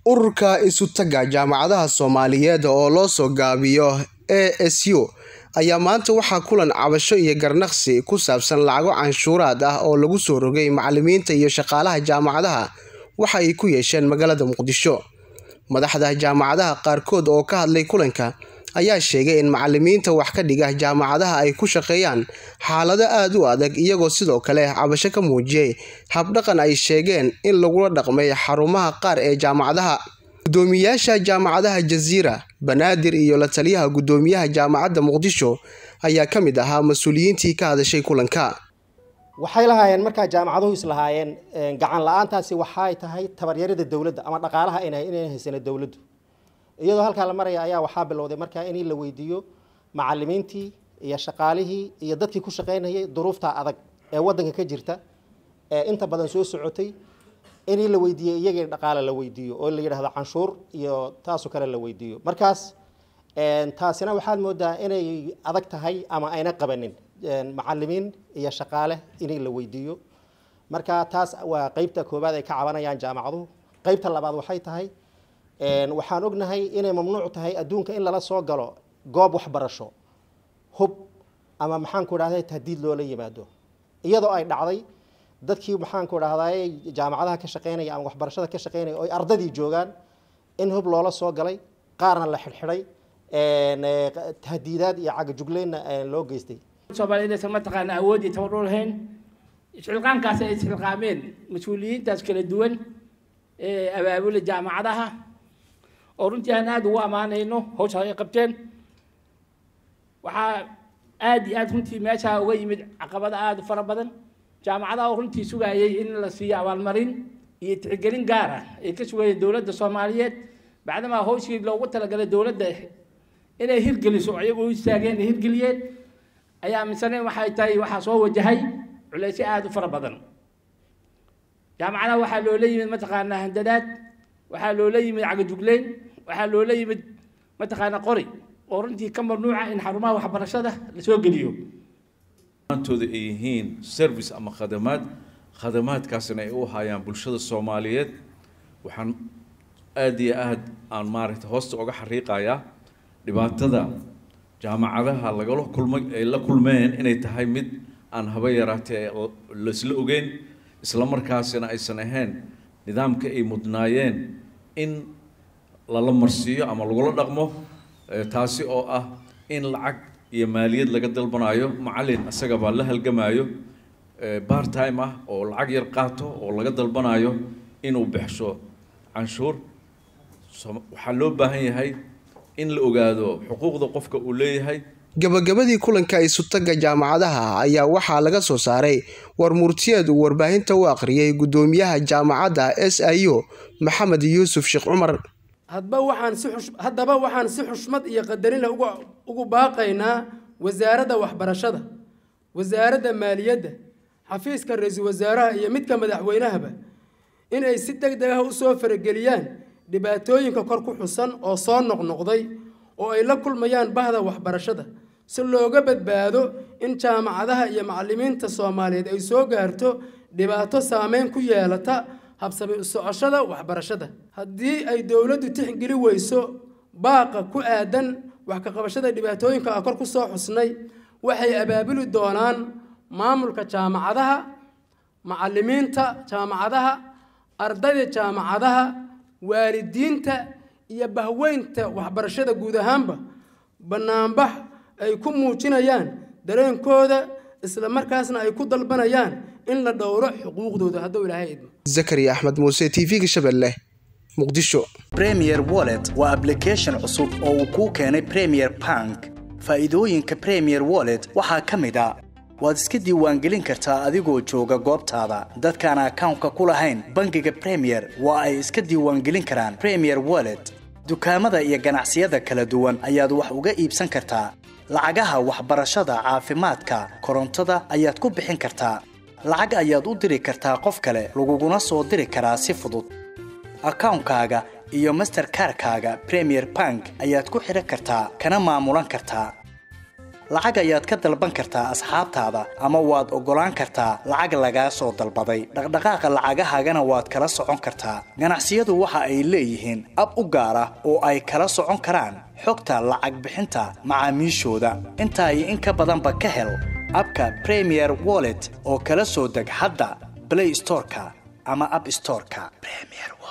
ururka isutaga jaamacadaha soomaaliyeed oo loo soo gaabiyo a s u ayaa maanta waxaa kulan cabasho iyo garnaqsi ku saabsan lacago canshuuraad ah oo lagu soo rogay macalimiinta iyo shaqaalaha jaamacadaha waxa ay ku yeesheen magaalada muqdisho madaxda jaamacadaha qaarkood oo ka hadlay kulanka ayaa sheegay in macalimiinta wax ka dhiga jaamacadaha ay ku shaqeeyaan xaalado aada u adag iyagoo sidoo kale cabasho ka muujiyey habdhaqan ay sheegeen in lagula dhaqmay xarumaha qaar ee jaamacadaha gudoomiyaasha jaamacadaha jaziira banaadir iyo la taliyaha gudoomiyaha jaamacadda muqdisho ayaa ka mid ahaa mas-uuliyiintii ka hadashay kulanka waxay lahaayeen markaa jaamacaduhu islahaayeen gacan la-aantaasi waxay tahay tabaryarada dowladda ama dhaqaalaha inay haysana dowladdu iyadoo halkaa la maraya ayaa waxaa bilowday markaa in la weydiiyo macalimiintii iyo shaqaalihii iyo dadkii ku shaqaynayay duruufta adag ee wadanka ka jirta ee inta badan soo socotay in la weydiiyo iyagii dhaqaale la weydiiyo oo la yidhahdo canshuur iyo taasoo kale la weydiiyo markaas taasina waxaad moodaa inay adag tahay ama ayna qabanin macalimiin iyo shaqaale in la weydiiyo marka taas waa qeybta koowaad ay ka cabanayaan jaamacaduhu qeybta labaad waxay tahay waxaan ognahay inay mamnuuc tahay adduunka in lala soo galo goob waxbarasho hub ama maxaanku dhahday tahdiid loola yimaado iyadoo ay dhacday dadkii maxaanku dhahday jaamacadaha ka shaqeynaya ama waxbarashada ka shaqeynaya oo ardadii joogaan in hub loola soo galay qaarna la xidhxidhay tahdiidaad iyo cagajugleynna loo geystay soomaaliyad inaysan mataqaana awood iyo tabar u lahayn isxilqaankaas ay isxilqaameen mas-uuliyiintaas kala duwan ee abaabula jaamacadaha oo runtii aan aada ugu ammaanayno hawsha ay qabteen waxaa aada iyo aada runtii meeshaa uga yimid caqabada aada u fara badan jaamacadaha oo runtii sugayay in la siiyo abaalmarin iyo tixgelin gaar ah ay ka sugayeen dowladda soomaaliyeed bacdamaa hawshii loogu talagalay dowladda inay hirgeliso ayagu u istaageen ay hirgeliyeen ayaa misaneen waxay tahay waxaa soo wajahay culeysyo aada u fara badan jaamacadaha waxaa loola yimid mataqaanaa handadaad waxaa loola yimid cagajugleyn waxaa loola yimid mataqaana qori oo runtii ka mamnuuca in xarumaha waxbarashada lasoo geliyo maantooda ay yihiin service ama khadamaad khadamaadkaasina ay u hayaan bulshada soomaaliyeed waxaan aada iyo aad aan maaragtay hoosta uga xariiqayaa dhibaatada jaamacadaha lagala kulmay ay la kulmeen inay tahay mid aan haba yaraatee laisla ogeyn isla markaasina aysan ahayn nidaamka ay mudnaayeen in lala marsiiyo ama lagula dhaqmo taasi oo ah in lacag iyo maaliyad laga dalbanayo macalin isagabaa la halgamaayo bar time ah oo lacag yar qaato oo laga dalbanayo inuu bixsho canshuur waxaa loo baahan yahay in la ogaado xuquuqda qofka uu leeyahay gabagabadii kulanka isutaga jaamacadaha ayaa waxaa laga soo saaray war murtiyeed uu warbaahinta u akhriyey gudoomiyaha jaamacadda s i u maxamed yuusuf sheekh cumar hadba waxaan si haddaba waxaan si xushmad iyo qadarinle ugu baaqaynaa wasaaradda waxbarashada wasaaradda maaliyadda xafiiska ra-iisul wasaaraha iyo midka madaxweynahaba inay si deg deg ah u soo farageliyaan dhibaatooyinka kor ku xusan oo soo noqnoqday oo ay la kulmayaan bahda waxbarashada si looga badbaado in jaamacadaha iyo macalimiinta soomaaliyeed ay soo gaarto dhibaato saameyn ku yeelata habsami u socoshada waxbarashada haddii ay dowladdu tixgeli weyso baaqa ku aadan wax ka qabashada dhibaatooyinka a kor ku soo xusnay waxay abaabuli doonaan maamulka jaamacadaha macalimiinta jaamacadaha ardayda jaamacadaha waalidiinta iyo bahweynta waxbarashada guud ahaanba bannaanbax ay ku muujinayaan dareenkooda isla markaasna ay ku dalbanayaan in la dhowro xuquuqdooda hadduu ilaahay idmo zakariya axmed muuse t v-ga shabeelle muqdisho premier wallet waa ablication cusub oo uu kuu keenay premier bank faa'iidooyinka premier wallet waxaa ka mid a waad iska diiwaangelin kartaa adigoo jooga goobtaada dadkaan akawnka ku lahayn bangiga premier waa ay iska diiwaangelin karaan premier wallet dukaamada iyo ganacsiyada kala duwan ayaad wax uga iibsan kartaa lacagaha waxbarashada caafimaadka korontada ayaad ku bixin kartaa lacag ayaad u diri kartaa qof kale laguguna soo diri karaa si fudud akawnkaaga iyo masterkarkaaga premier bank ayaad ku xidhan kartaa kana maamulan kartaa lacag ayaad ka dalban kartaa asxaabtaada ama waad oggolaan kartaa lacag lagaa soo dalbaday dhaqdhaqaaqa lacagahaagana waad kala socon kartaa ganacsiyadu waxa ay leeyihiin ab u gaar ah oo ay kala socon karaan xogta lacag bixinta macaamiishooda intaa iyo in ka badanba ka hel abka premier wallet oo kala soo deg hadda play storeka ama app storeka premier